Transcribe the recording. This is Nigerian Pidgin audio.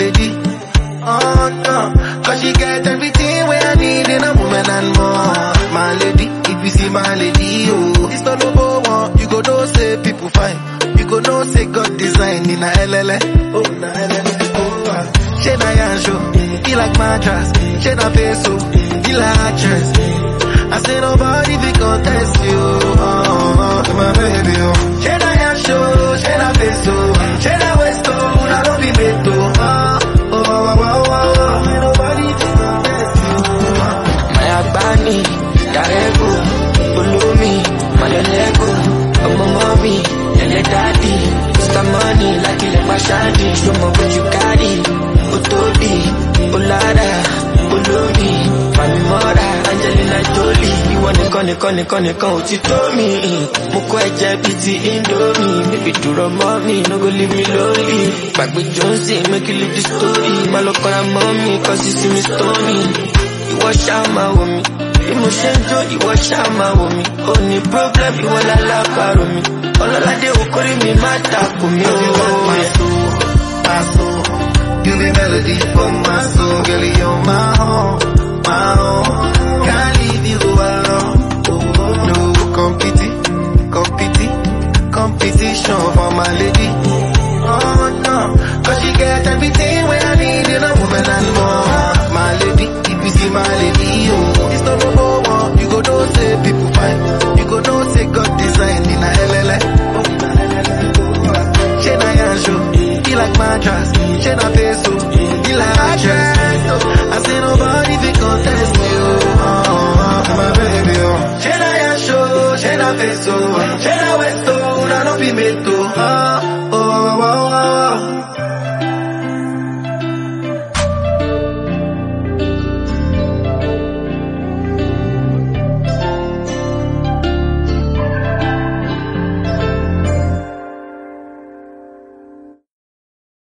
lady. Oh no, cause she get everything where I need in a woman and more. My lady, if you see my lady, oh, it's not no one. You go know say people fine. You go know say God design in a LLA. Oh, na LLA. Oh, ah. She na yansho, he like mattress. She na peso, he like actress. I say nobody fi contest you. Oh, oh, my baby, oh. She na yansho, she na peso, she na westo, na don't be meto. Oh, oh, oh, oh, oh, Ain't nobody fi contest you. Oh. Maya Bani, Darego, Ulumi, Malelego, Ọmọ mọ́mí, ẹlẹ́ dádì, Mr. Money, lákìlẹ̀ pàṣádì, ṣọmọ bójú kárì, ó tóbi, ó lára, olómi, màmí mọ́ra, Angelina Jolie, ìwọ nìkan nìkan nìkan nìkan ò ti tó mi, mo kọ́ ẹ̀jẹ̀ bíi ti Indomie, bébí dúró mọ́ mi, no go leave me lonely, gbàgbé Johnson, make you leave the story, má lọ kọ́ra mọ́ mi, cause you see me stony ìwọ ṣáà máa wò mí bí mo ṣe ń jó ìwọ ṣáà máa wò mí ó ní problem ìwọ lálábàárò mi ọlọ́ládé okòrí mi má takò mí You got my ó. soul, my soul. You the melody for my soul, girl. You're my home, my home. Can't leave you alone. No competi, competi, competition for my lady. Oh no, cause she get everything where I need in a woman and more. My lady, if you see my lady, oh, it's not no one. You go know say people fine. You go know say God design in a LLA. Oh, na LLA. She na yansho, he like mattress. She na peso,